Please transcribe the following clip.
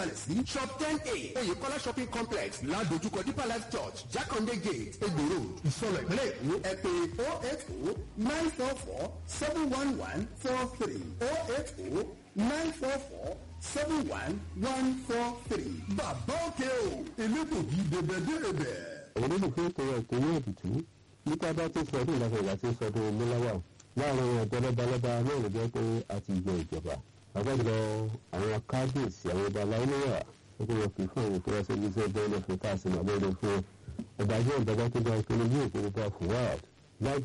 kalẹ̀ sí shop ten a oyèkọ́lá shopping complex ládojúkọ deeper life church jákàndé gate egbò road ìsọlọ̀ ìpínlẹ̀ èkó ẹ pè oh eight oh nine four four seven one one four three oh eight oh nine four four seven one one four three. bàbá òkè o elégbògi dèbèdèbè. àwọn olólùfẹ́ ìpínlẹ̀ èkó ní èbùtú nípa bá tó sọdún ìlànà ìgbà tí sọdún múláwà láàrin ọ̀dọ́ lọ́balọ́ba náà ló jẹ́ pé a ti yọ ìjọba àgbàjọ àwọn kábíyèsí àwọn ọba aláìníwà ó kó wọn kì í fún àwọn ìfúrásẹ́ ní iṣẹ́ bẹ́ẹ̀ lọ́fẹ̀ẹ́ tá a sì máa lóore fún ọba jẹ́ ìjọba tó gba ìpínlẹ̀ yóò kó gbogbo àfọwọ́